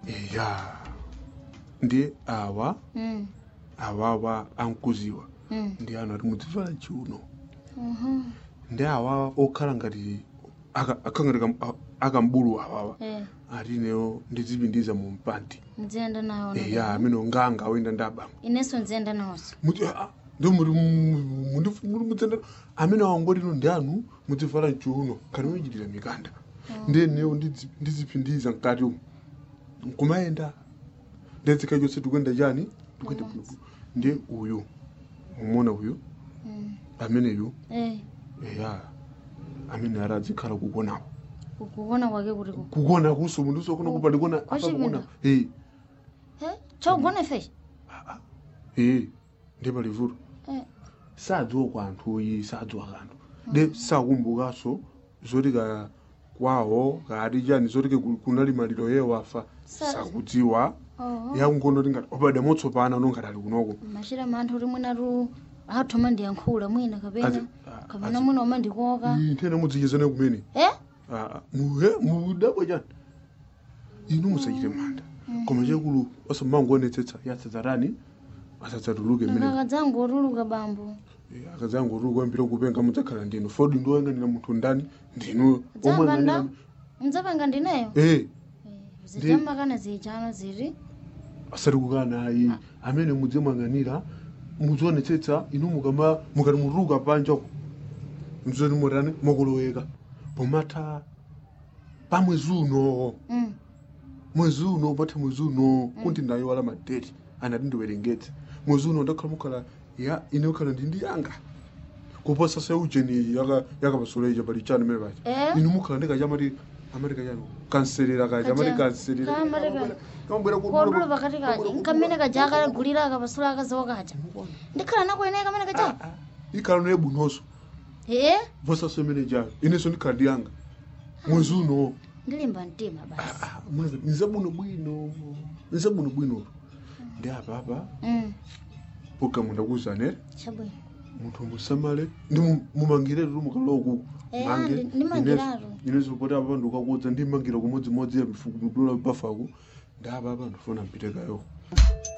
eya ndi awa Mm. awawa ankuziwa Mm. ndi anu ati mudzivala chiuno Mhm. ndi awawa okhala ngati aka- akhala ngati kam- a- akambulu awawa Eh. ati ineyo ndizipindiza mu mpandi nziyenda nawo eya amene nganga oyenda ndi abambo inenso nziyenda nawonso muti ah, ndi muri muri mudzenda amene awangoti ino ndi anu mudzivala mchiuno khani muchitira mikanda ndiye newo ndidzi- ndizipindiza mkati umu nkumayenda ndedzika chonse tikuyenda chani tikuyenda bwinobwino ndiye uyu umona uyu Mm. ameneyu Eh. eya amene ara adzikhala kukonawo kukuona kwake kuti ku kukona kuso munthu usokona kupa ndikona Kwa apa kukona chipinda? eh Eh, chogona feshi eh ndi palivuto Eh. sadziwa kwa anthu oyi sadziwa kanthu de sakumbukanso zoti ka kwawo kati chani zoti ke ku- kunali maliro ye wafa Sa- sakudziwa Oh. yakungono tingati opade motsopana nongati ali kunoko machira manthu kuti mwinatu athoma ndiyankhula mwina kapena Azi- ah, kapena azi- mwina umandikoka Ii, nthena mudzichezane kumene eh Ah, ah, muhe mudabwa chani inu musachite manda koma chakulu osamangoonetsetsa yatsadzarani asadzatuluke mmene akakadzangu otuluka bambo akadzangu tuli kwambira kupenga mudzakhala ndinu fodi ndioyang'anira munthu ndani ndinu dzamba nda mdzapanga ndineyo eh zichamakana zichano ziri asati kukana ayi amene mudzimang'anira muzionetsetsa inu mukama mukati mutuluka panjako mzoni mutani mukuloweka pomatha pa mwezi uno Mm. mwezi uno patha mwezi uno kuti nayo wala madeti anati ndiwerengetse mwezi uno ndakhala mukhala ya ine ukhala ndi ndi yanga kuposa se ujeni yaka yakapasoleja pali chani mene pacha Eh? inu mukhala ndikachamati amerika chano kanselera kacha amati kanselera Kamarika. kamabwera kodula pakati kaja nkamene kaja akagulira akapasula akaziwa kaja ndikhala nakuyeneka kamene kaja ikhala noye bunonso eh vosaso imene chayo inenso ndikhala ndi yanga mwezi uno ndilimba mtima basi nizabuno bwino nizabuno bwino ndi apapa Mm. programu ndakuzanere chabwino munthu musamale ndi mu- mumangire tu mukalowa kuku Eh, andi- ndimangiratu. ineso poti apa ndikakudza ndimangira kumodzimodzi ya mifuku mdula bafaku ndi apa apa ndifuna mpitekayo